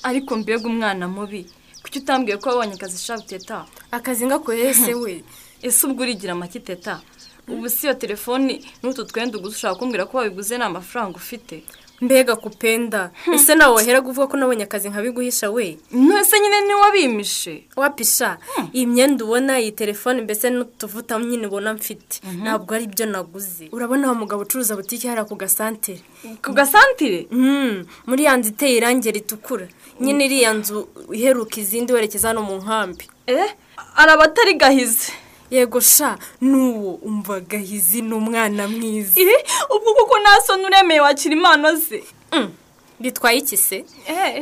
ariko mbega umwana mubi kuki utambwiye ko wabonye akazi shaka teta akazi ngakoreye se we ese ubwo urigira make teta ubu si iyo telefoni n'utu twenda uguze ushaka kumbwira ko wabiguze nta mafaranga ufite mbega kupenda ese nawe wahera kuvuga ko nabonye akazi nkabiguhisha we ntese nyine niwe wabimishe wapisha iyi myenda ubona iyi telefone mbese n'utuvuta nyine ubona mfite ntabwo ari byo naguze urabona wa mugabo ucuruza butike hariya ku gasantire ku gasantire muri ya nzu iteye irangi ritukura nyine iriya nzu iheruka izindi werekeza hano mu nkambi eh araba atari gahize yego sha n'uwo umva gahizi ni umwana mwiza iri ubwo kuko ntasona uremeye wakira impano ze bitwaye iki se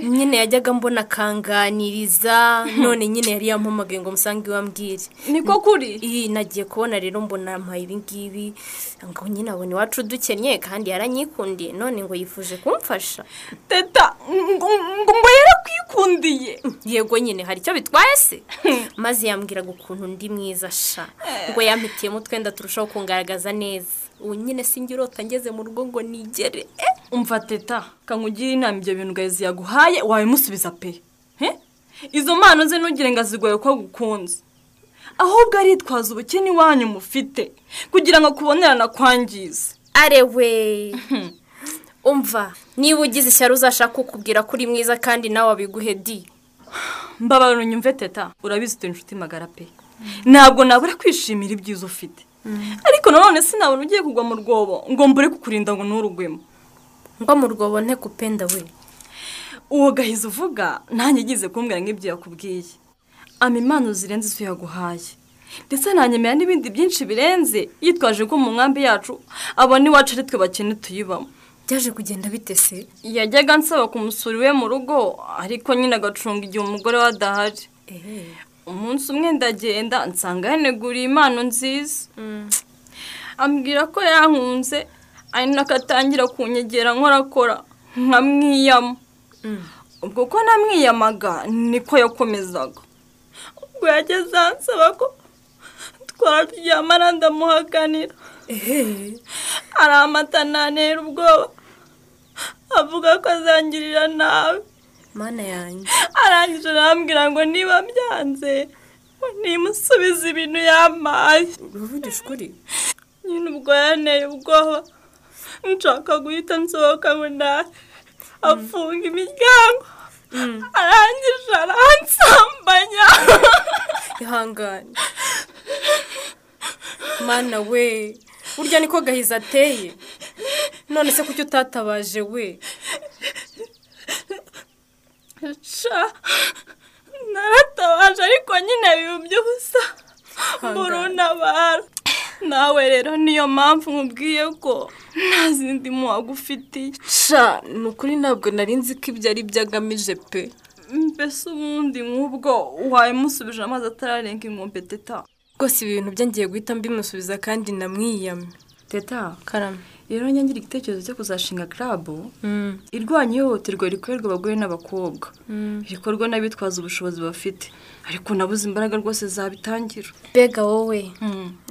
nyine yajyaga mbona akanganiriza none nyine yari yampamagaye ngo musange iwambwire niko kuri iyi nagiye kubona rero mbona mpaye ibingibi ngo nyine abona iwacu dukennye kandi yaranyikundiye none ngo yifuje kumfasha teta ngo ngo ngo yarakwikundiye yego nyine hari icyo bitwaye se maze yambwiraga ukuntu undi mwiza sha ngo yampitiyemo utwenda turushaho kungaragaza neza ubu nyine sinjye urota ngeze mu rugo ngo nigere eh umva teta kangugire inama ibyo bintu gahizi yaguhaye wabimusubiza pe He? izo mpano ze ntugire ngo azigoye ko agukunze ahubwo aritwaza ubukene iwanyu mufite kugira ngo akubonerane akwangize arewe umva niba ugize ishyari uzashaka kukubwira ko uri mwiza kandi nawe abiguhe di mbabara unyumve teta urabizi utuye inshuti magara pe ntabwo nabura kwishimira ibyiza ufite ariko nanone sinabona ugiye kugwa mu rwobo ngo mbure kukurinda ngo nturugwemo ngo mu rwobo nte kupenda we uwo gahizi uvuga nanjye igize kumbwira nk'ibyo yakubwiye ama impano zirenze izo yaguhaye ndetse nanyemera n'ibindi byinshi birenze yitwaje ko mu nkambi yacu abona iwacu ari twe bakene tuyibamo byaje kugenda bitese yajyaga ansaba kumusura iwe mu rugo ariko nyine agacunga igihe umugore we adahari umunsi umwe ndagenda nsanga yaneguriye impano nziza ambwira ko yankunze ari nako atangira kunyegera nkorakora nkamwiyama ubwo ko namwiyamaga niko yakomezaga ubwo yageze ansaba ko twaryamana ndamuhakanira aramata ntanera ubwoba avuga ko azangirira nabi mana yanjye arangije arambwira ngo niba byanze ngo nimusubize ibintu yampaye uruvugisha ukuri nyine ubwo yanteye ubwoba nshaka guhita nsohoka ngo nawe afunga imiryango arangije aransambanya ihangane mana we burya niko gahizi ateye none se kuki utatabaje we sha naratabaje ariko nyine biba iby'ubusa mbura untabara nawe rero niyo mpamvu nkubwiye ko nta zindi muhago ufitiye sha ni ukuri ntabwo nari nzi ko ibyo ari byo agamije pe mbese ubundi nk'ubwo wabimusubije amazi atararenga inkombe teta rwose ibi bintu bye ngiye guhita mbimusubiza kandi namwiyamye teta karame rero nyangira igitekerezo cyo kuzashinga karabu irwanya ihohoterwa rikorerwa abagore n'abakobwa rikorwa n'abitwaza ubushobozi bafite ariko nabuze imbaraga rwose zabitangira mbega wowe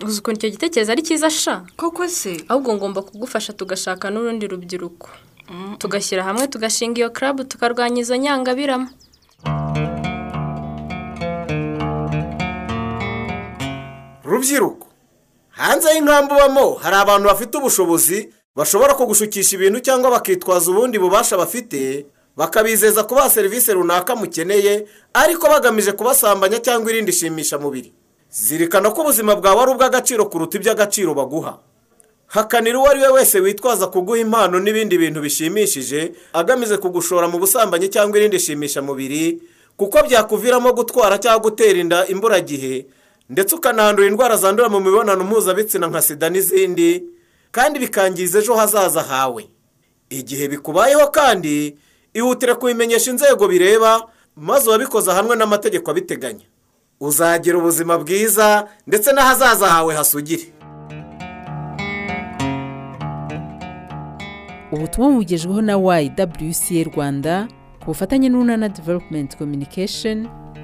uzi ukuntu icyo gitekerezo ari cyiza sha koko se ahubwo ngomba kugufasha tugashaka n'urundi rubyiruko tugashyira hamwe tugashinga iyo karabu tukarwanya izo nyangabirama rubyiruko hanze y'inkambi ubamo hari abantu bafite ubushobozi bashobora kugushukisha ibintu cyangwa bakitwaza ubundi bubasha bafite bakabizeza kubaha serivisi runaka mukeneye ariko bagamije kubasambanya cyangwa irindi shimishamubiri zirikana ko ubuzima bwawe ari ubw'agaciro kuruta iby'agaciro baguha hakanira uwo ari we wese witwaza kuguha impano n'ibindi bintu bishimishije agamije kugushora mu busambanyi cyangwa irindi shimishamubiri kuko byakuviramo gutwara cyangwa gutera inda imburagihe ndetse ukanahandura indwara zandura mu mibonano mpuzabitsina nka sida n'izindi kandi bikangiza ejo hazaza hawe igihe bikubayeho kandi ihutire kubimenyesha inzego bireba maze uwabikoze ahanwe n'amategeko abiteganya uzagira ubuzima bwiza ndetse n'ahazaza hawe hasugire ubutumwa bugejweho na YWCA Rwanda ku bufatanye n'Urunana Development Communication